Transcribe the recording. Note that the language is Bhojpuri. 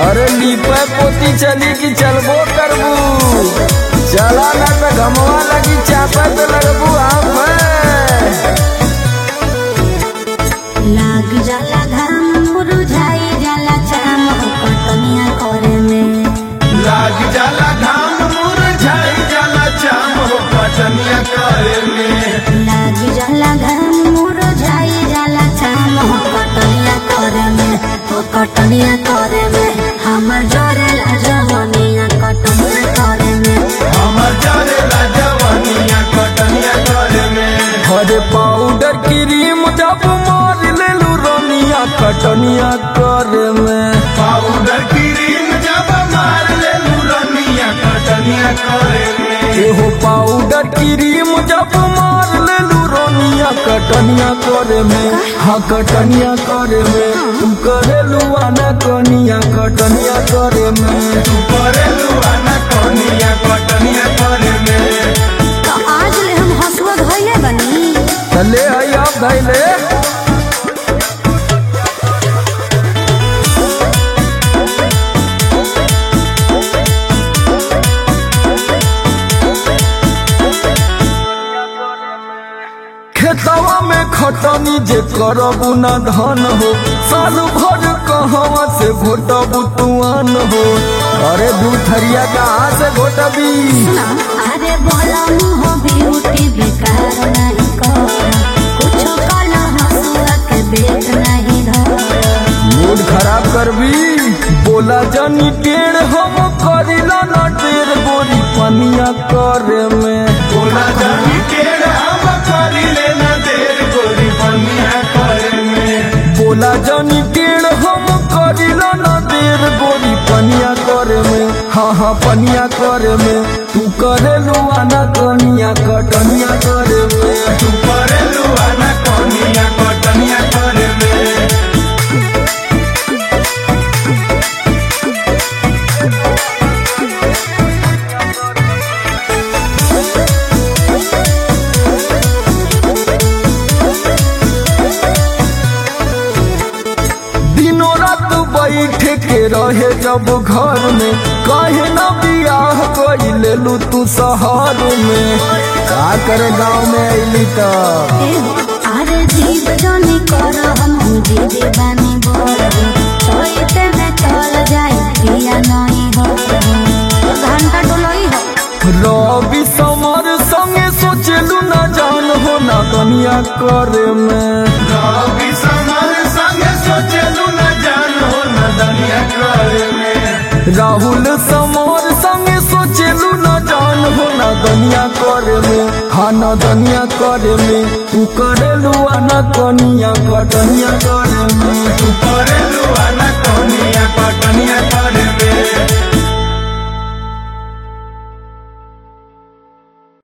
अरे लीपे पोती चली कि चलबो करबू चला ना तो घमवा लगी चापे तो लगबू आप लाग जाला घाम मुरझाई जाला चाम कटनिया करे में लाग जाला घाम मुरझाई जाला चाम हो पटनिया करे में लाग जाला घाम मुरझाई जाला चाम कटनिया करे में ओ कटनिया करे में हमर जरेला जवनिया कटनिया करे में हमर जरेला जवानिया कटनिया करे में हरे पाउडर क्रीम जब मार लेलू रनिया कटनिया करे में पाउडर क्रीम जब मार ले रनिया कटनिया करे में एहो पाउडर क्रीम जब मार लेलू रनिया कटनिया करे में हाँ कटनिया करे में तू करेलू आना कनिया कटनिया करे में करे लुआना कनिया कटनिया करे में तो आज ले हम हसुआ धइले बनी चले आई आप धैले खेतवा में खटनी जे करबू न धन हो साल भर कहवा से घोटबू तुआन हो अरे दू थरिया कहाँ से घोटबी सुना अरे बोला मुहो ब्यूटी बेकार नहीं कर कुछ काला हसुआ के बेच नहीं धर मूड खराब करबी बोला जानी टेढ़ हम करिला न टेढ़ गोरी पनिया करे में बोला जानी केड़ हम करी लेना देर गोरी पनिया करे में बोला जानी टेढ़ हम करिला न देर गोरी पनिया करे में हाँ हाँ पनिया करे में तू करे लुआना कनिया कटनिया करे में तू करे लुआना कनिया कटनिया करे में दिनों रात बैठे के रहे जब घर में कहे न बियाह कोई ले लू तू शहर में का करे गाँव में अली तो अरे जीव जोनी कर हम जीवी बानी बोल सोते में चल जाए पिया नहीं हो घंटा डोलोई हो रवि समर संगे सोचलू न जान हो ना दुनिया करे में रवि समर संगे सोचलू न जानो न दुनिया करे में राहुल समर संगे सोचलू न जान हो ना दुनिया करे में हाँ ना दुनिया करे में तू करेलू आना कनिया कटनिया करे में तू करे लुआना